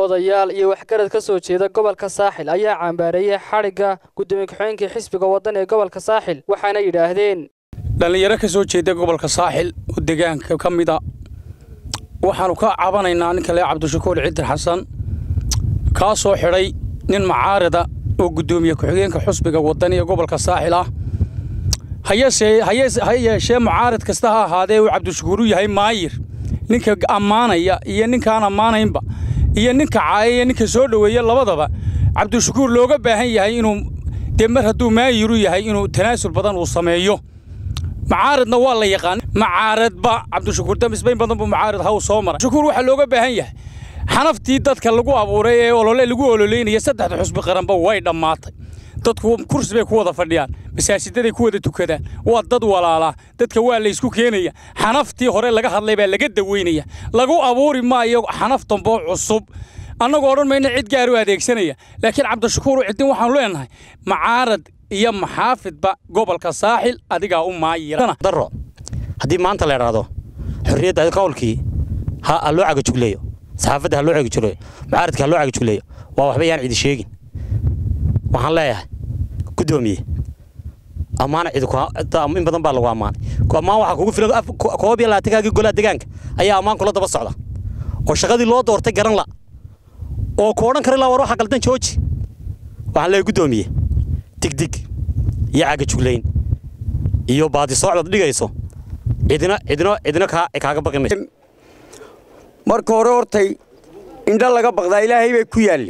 odayaal iyo waxgarad ka soo jeeda gobolka saaxil ayaa cambaareeyey xadhigga gudoomiye ku-xigeenka xisbiga waddan ee gobolka saaxil waxaana yidhaahdeen dhallinyaro ka soo jeeda gobolka saaxil oo deegaanka ka mid a waxaannu ka cabanaynaa ninka lee cabdishakuur cidir xasan kaa soo xidhay nin macaarida oo guddoomiye ku-xigeenka xusbiga waddan ee gobolka saaxil ah ha yeeshee mucaarid kasta ha ahaadee uu cabdishakuur u yahay maayir ninka ammaanaya iyo ninkaan ammaanaynba iyo ninka caaya iyo ninka soo dhoweeya labadaba cabdishakuur looga baahan yahay inuu dee mar hadduu maayiru yahay inuu tanaasul badan uu sameeyo macaaridna waa la yaqaan macaaridba cabdishakuur damisbayn badan buu macaarid haw soo maray shakuur waxaa looga baahan yahay xanaftii dadka lagu abuuray ee olole lagu ololeynaya saddexda xusbi qaranba way dhammaatay dadku kursi bay ku wada fadhiyaan masaajidaday ku wada tukadaan waa dad walaalaa dadka waa laysku keenaya xanaftii hore laga hadlay baa laga daweynaya lagu abuuri maayo xanaf damboo cusub annagoo odhan mayna cid gaar u adeegsanaya laakiin cabdishakuur ciddin waxaanu leenahay macaarad iyo maxaafidba gobolka saaxil adigaa u maayiraro haddii maanta la idhaahdo xorriyadda qowlkii ha loo cagajugleeyo saxaafadda ha loo cagajugleeyo macaaradka ha loo cagajugleeyo waa waxba yaan cidi sheegin waxaan leeyahay guddoomiye ammaan cidi in badan baa lagu ammaanay ammaan waxaa kugu filan koob iyo labaatankaaga golaha deegaanka ayaa ammaan kula daba socda oo shaqadii loo doortay garan la oo ku odhan kara ilaa war waxa qaldan jooji waxaan leeyahay guddoomiye digdig iyo cagajuglayn iyo baadisoocdaad dhigayso cidina cidina cidina kaaga baqi mayso marka hore hortay indho laga baqdaa ilaahay bay ku yaalli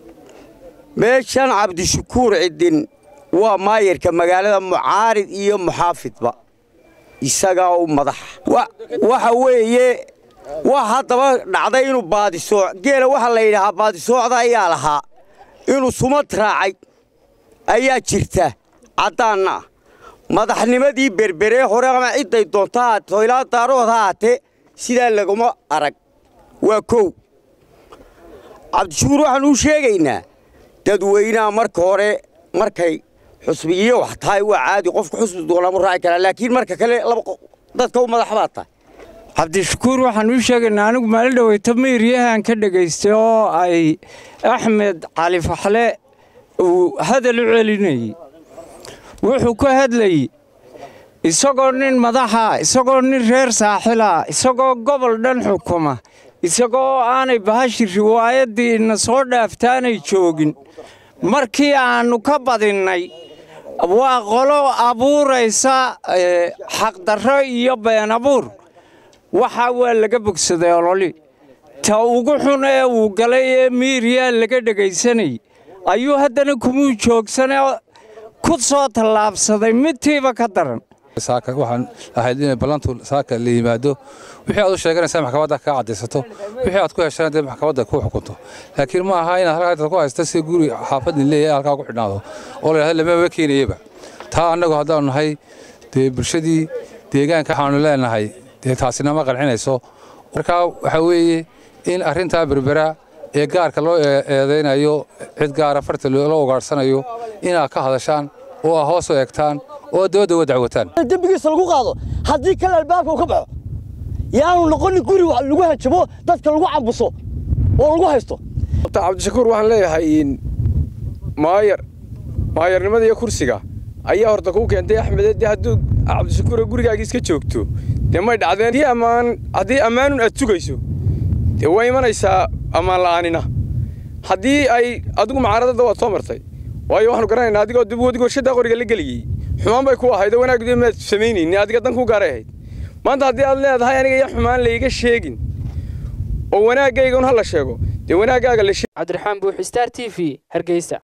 meeshan cabdishakuur ciddin waa maayarka magaalada mucaarid iyo muxaafidba isagaa u madaxa waxa weeye wax haddaba dhacday inuu baadisooc geela waxaa la yidhahaa baadisoocda ayaa lahaa inuu sumad raacay ayaa jirta caddaanna ah madaxnimadii berberee hore ama cidday doonto haato ilaa daarood ha haatee sidaa laguma arag waa kow cabdishakuur waxaan uu sheegaynaa dadweynaha marka hore markay xusbiyiyo wax tahay waa caadi qofku xusbi doonaamu raaci karaa laakiin marka kale dadka u madax baad tahay cabdishakuur waxaan uu sheegaynaa anigu maalin dhoweyto miiryahan ka dhegaystay oo ay axmed cali faxle uu hadal u celinayey wuxuu ka hadlayey isagoo nin madaxa isagoo nin reer saaxila isagoo gobol dhan xukuma isagoo aanay bahashi riwaayaddii ina soo dhaaftaanay joogin markii aannu ka badinnay waa qolo abuuraysa xaqdarro iyo been abuur waxaa waa laga bogsaday ololi ta ugu xun ee uu galay ee miiriyaa laga dhegaysanayay ayuu haddana kumuu joogsane ku soo tallaabsaday midtiiba ka daran waxaan ahayd inay ballantu saaka la yimaado wixii aad u sheeganaysaa maxkamadda kaa caddaysato wixii aad ku heshana dee maxkamadda ku xukunto laakiin ma aha inaad halkaa ku haysta si guri xaafadin leeyahay halkaa ku xidhnaado oo la yidhahdo lamaba keenayaba taa annagu haddaanu nahay dee bulshadii deegaanka waxaanu leenahay dee taasina ma qancinayso markaa waxaa weeye in arrintaa berbera ee gaarka loo eedaynayo cid gaara farta loo ugaadhsanayo inaad ka hadashaan oo aa hoos u eegtaan oo dooda wa dacwataan dembigiisa lagu qaado haddii kale albaabka uu ka baxo yaanu noqonin guri lagu hajabo dadka lagu cambuso oo lagu haysto cabdishakuur waxaan leeyahay maayar maayarnimada iyo kursiga ayaa horta kuu keentay axmed dee hadduu cabdishakuur gurigaaga iska joogto dee may dhacdeen haddii ammaan haddii ammaanun aad sugayso dee waa imanaysaa ammaan la'aanina haddii ay adigu macaaradada waad soo martay waayo waxaanu garanaynaa adigoo dib wadig warshaddaa qoriga la geliyey xumaan bay ku ahayd oo wanaagdu maad samaynaynin adiga dan ku gaaray ahayd maanta haddii aad leedahay aniga iyo xumaan layga sheegin oo wanaaggayga un ha la sheego dee wanaaggaaga la cabdiraxmaan buuxi star t v hargeysa